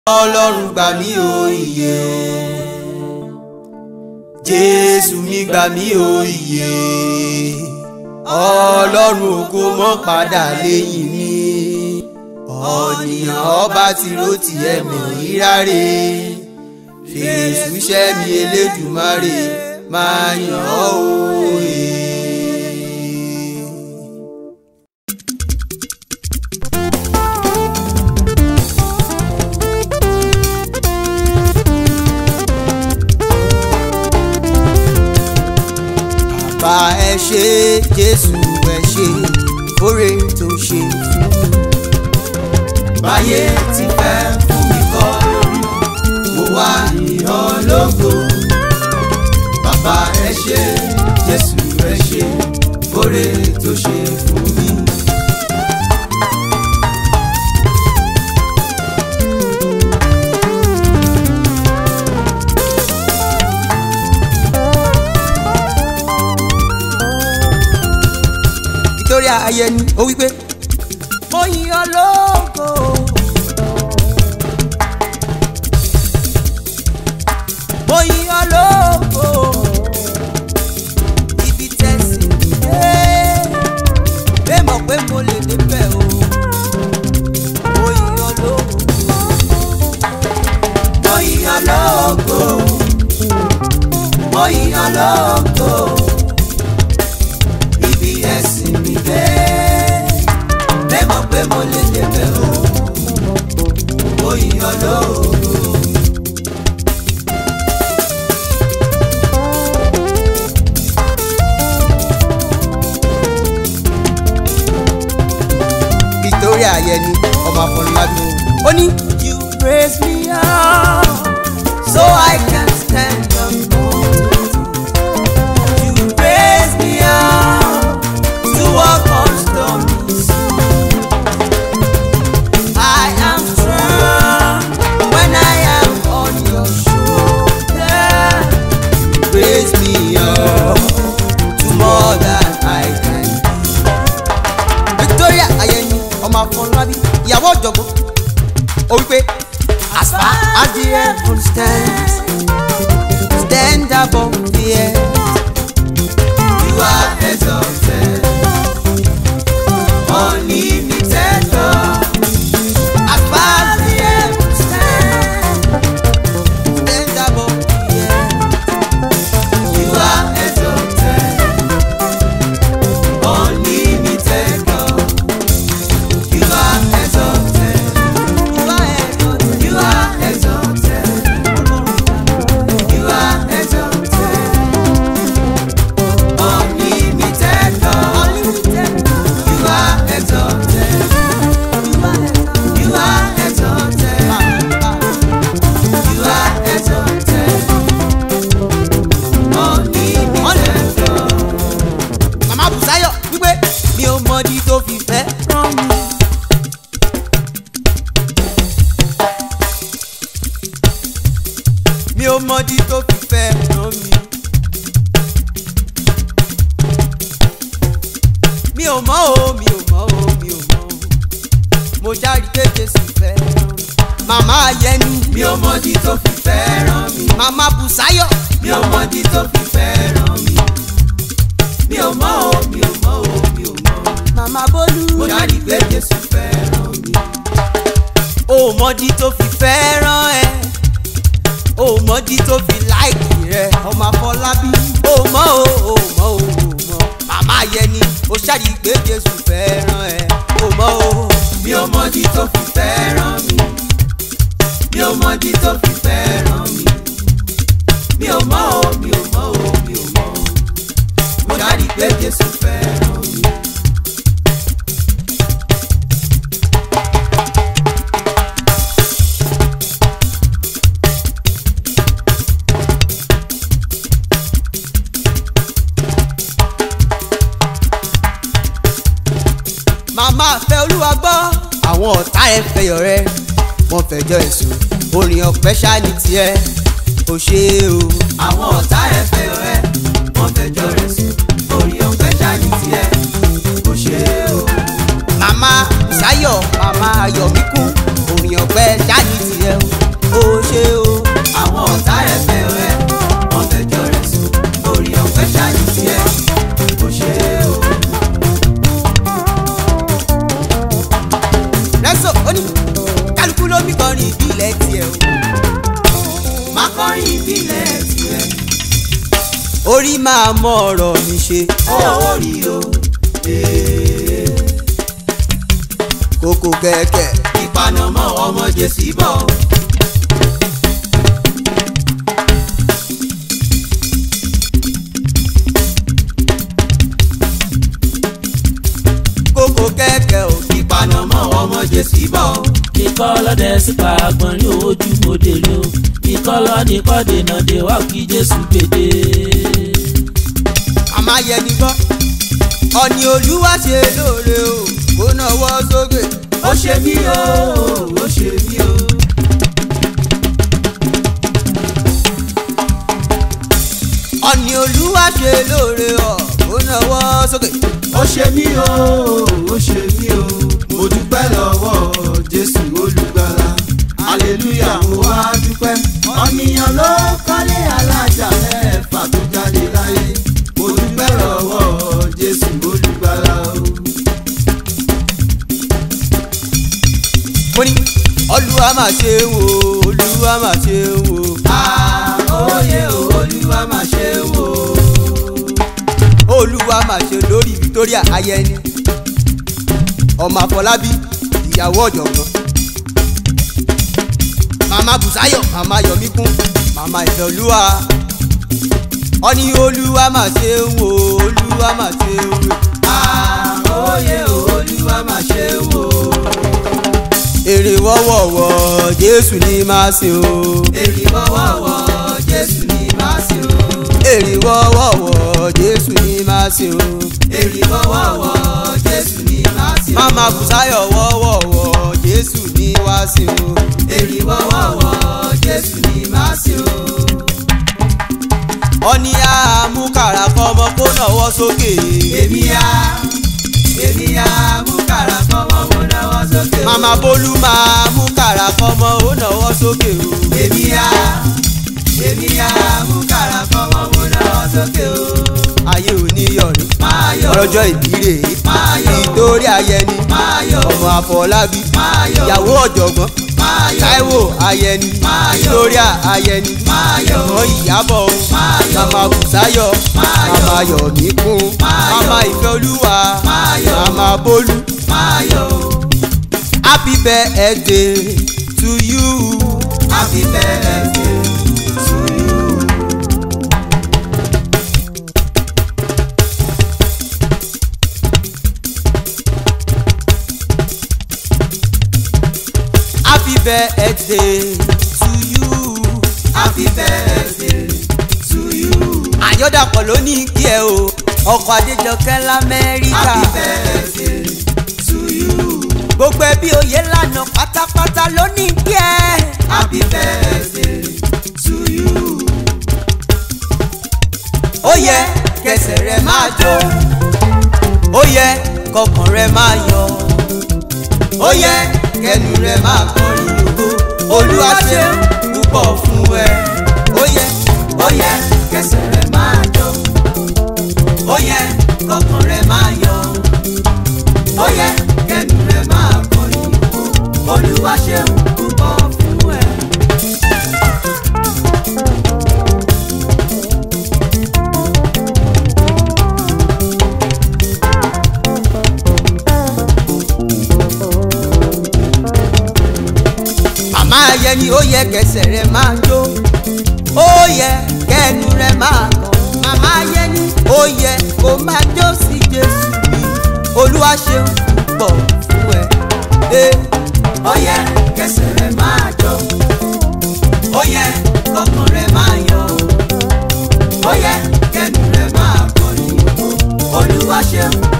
ọlọ́run gbà mí o ìyè jésù mi gbà mí o ìyè ọlọ́run ògo mọ́ padà lẹ́yìn mi ọ̀nìyàn ọba tí ló ti ẹ̀mí ìráre fèsù iṣẹ́ mi elédùmarè máa yàn ọ́ òye. bá ẹ ṣe jésù ẹ ṣe oore tó ṣe fún mi. báyé ti fẹ́ fún mi kọ́ lórí mo wá ìyàn lógo. bàbá ẹ ṣe jésù ẹ ṣe oore tó ṣe fún mi. Victoria Ayẹni ó wí pé mo yìn ọ́ lógo. mo yìn ọ́ lógo. ibi tẹ̀sí dé bẹ́ẹ̀ mọ̀ pé mo lè débẹ̀ o. mo yìn ọ́ lógo. mo yìn ọ́ lógo. mo yìn ọ́ lógo ibi ẹ̀sìn mi dé. Bẹ́ẹ̀ mọ̀ pé mo lè débẹ̀ o, mo yíyan lóòrò. Victoria Ayẹni ọmọ Afọlábí ó ní. You praise me up so I can stand on You praise me up to walk on stormy seas. I am strong when I am on your shoulder. You raise me up to more than I can be. Victoria Ayẹni ọmọ Afọlábí ìyàwó ọ̀jọ̀gbọ́n ó wípé as far as the heaven stands stand above the earth. You are exalted, unlimited God. As far as the heavens stand, stand above the earth. You are exalted, unlimited God. You are exalted, you are exalted, you are exalted, you are exalted. Unlimited God. You are exalted. You are exalted. You are exalted. Unlimited God. Màmá Bùsáyọ̀ wípé mi ò mọ̀dí tó fi fẹ́ rán mi. Mi ò mọ̀dí tó fi fẹ́ rán mi. mi ò mọ̀ o mi ò mọ̀ o mi ò mọ̀ o mo jáde pé jésù fẹ́ràn mi. màmá Ayẹni mi ò mọ̀dí tó fi fẹ́ràn mi. màmá Bùsáyọ̀ mi ò mọ̀dí tó fi fẹ́ràn mi. mi ò mọ̀ o mi ò mọ̀ o mi ò mọ̀. màmá Bólú mo jáde pé Jésù fẹ́ràn mi. o mọ̀dí tó fi fẹ́ràn ẹ o mọ̀dí tó fi láìkì rẹ ọmọ Afọlábí o mọ̀ o o mọ̀ o o mọ̀ màmá Ayẹni o ṣáàdì pé jésù fẹ́ràn ẹ o mọ̀ o. mi ò mọ̀dí tó fi fẹ́ràn mi. mi ò mọ̀dí tó fi fẹ́ràn mi. mi ò mọ̀ o mi ò mọ̀ o mi ò mọ̀. mo jáde pé Jésù fẹ́ràn mi. màmá fẹ́ olúwa gbọ́. àwọn ọ̀tá ẹ fẹyọ̀ rẹ wọ́n fẹjọ́ ẹ̀sùn orin ọ̀pẹ ṣáà ní tiẹ̀ kò ṣe é o. àwọn ọ̀tá ẹ̀ fẹ́ rẹ̀ wọ́n fẹjọ́ rẹ̀ sùn. orí ọ̀fẹ́ ṣáàjì tiẹ̀ kò ṣe é o. màmá Bùsáyọ̀ màmá Ayọ̀míkún orin ọ̀pẹ ṣáàyí tiẹ̀ o ó ṣe o. àwọn ọ̀tá rẹ̀ fẹ́ rẹ̀ wọ́n fẹjọ́ rẹ̀ sùn orí ọ̀fẹ́ ṣáàyè tiẹ̀ kò ṣe é o. rẹ́sọ̀ ó ní kálukú ló bí kọrin ìbílẹ̀ tiẹ̀ o. má kọrin ìbílẹ̀ tiẹ̀ orí máa mọ ọ̀rọ̀ mi ṣe ó rí o. kókó kẹ̀kẹ́. ìpanamọ́ ọmọ jésì bọ̀. kókó kẹ̀kẹ́ o. ìpanamọ́ ọmọ jésì bọ̀. ikọ́ lọ́dẹ sípa àgbọ̀n ní ojú mòde ló ikọ́ lọ́ni kọ́ dènà dé wá kí jésù gbèdé. àmọ́ yẹni gbọ́ ọ̀ni olúwa ṣe lóore o kó náwó sókè. ó ṣe mí o ó ṣe mí o. ọ̀ni olúwa ṣe lóore o kó náwó sókè. ó ṣe mí o ó ṣe mí o. mo dúpẹ́ lọ́wọ́ jésù olùgbàlà hallelujah mo wá dúpẹ́. ọ̀nìyàn ló kọ́lé alájà mẹ́fà tó jáde láyé. mo dúpẹ́ lọ́wọ́ jésù olùgbàlà o. mo ní olúwa máa ṣe ń wo olúwa máa ṣe ń wo. àóyè olúwa máa ṣe wò. olúwa máa ṣe lórí victoria ayẹni ọmọ àfọlábí ìyàwó ọ̀jọ̀gbọ́n màmá bùsáyọ̀ màmá yọmíkún màmá ìfẹ́olúwa ọ̀ni olúwa máa ṣe ń wo olúwa máa ṣe ń wo. àóyè olúwa máa ṣe wò. èrè wọ́wọ́wọ́ jésù ní máa ṣe o. èrì wọ́wọ́wọ́ jésù ní máa ṣe o. èrè wọ́wọ́wọ́ jésù ní máa ṣe o. èrì wọ́wọ́wọ́ jésù ní máa ṣe o. màmá bùsáyọ̀ wọ́wọ́wọ́ jésù ní wá ṣe o. èrì wọ́wọ́wọ́ jésù ní máa ṣe o. ọ̀ni àmúkàrà kọ́mọ kó náwó sókè. èmi á èmi á mú kàrà kọ́mọ́ mo náwó sókè o. màmá bólú máa mú kàrà kọ́mọ ó náwó sókè o. èmi á èmi á mú kàrà kọ́mọ́ mo náwó sókè o. ayé ò ní yọ̀rí. máa yọ̀ ọlọ́jọ́ ìbíre máa yọ̀ nítorí ayẹni máa yọ̀ ọmọ àfọlábí máa yọ̀ ìyàwó ọ̀jọ̀gbọ́n máa yọ̀ táíwò ayẹni Máa yọ̀. victoria ayẹni máa yọ̀ ọmọ ìyàbọ̀ o Máa yọ̀. màmá bùsáyọ̀ Máa yọ̀. màmá yọ̀míkún Máa yọ̀. màmá ìfẹ́olúwa Máa yọ̀. màmá bólú máa yọ̀ happy birthday to you. happy birthday to you. happy birthday to you. happy birthday to you. àyọ̀dàpọ̀ ló ní kí ẹ o ọkọ̀ adéjọkẹ́ lamẹ́ríkà happy birthday to you. gbogbo ẹbí oyè lànà pátápátá ló ní kí ẹ. happy birthday to you. ó yẹ kẹsẹ̀ rẹ máa jó ó yẹ kọkàn rẹ máa yọ ó yẹ kẹnu rẹ máa kọrin ògo olúwa ṣe púpọ̀ fún ẹ ó yẹ ó yẹ kẹsẹ̀ rẹ̀ máa jọ. ó yẹ kọkàn rẹ̀ máa yọ. ó yẹ kẹnu rẹ̀ máa kọrin. olúwa ṣeun púpọ̀ fún ẹ. màmá ayẹni ó yẹ kẹsẹ̀ rẹ máa jó ó yẹ kẹnu rẹ máa kàn màmá ayẹni ó yẹ kó máa jó sí jésù mi olúwa ṣeun púpọ̀ fún ẹ. Eh. ó yẹ kẹsẹ̀ rẹ̀ máa jọ. ó yẹ kọkàn rẹ̀ máa yọ. ó yẹ kẹnu rẹ̀ máa kọrin. olúwa ṣeun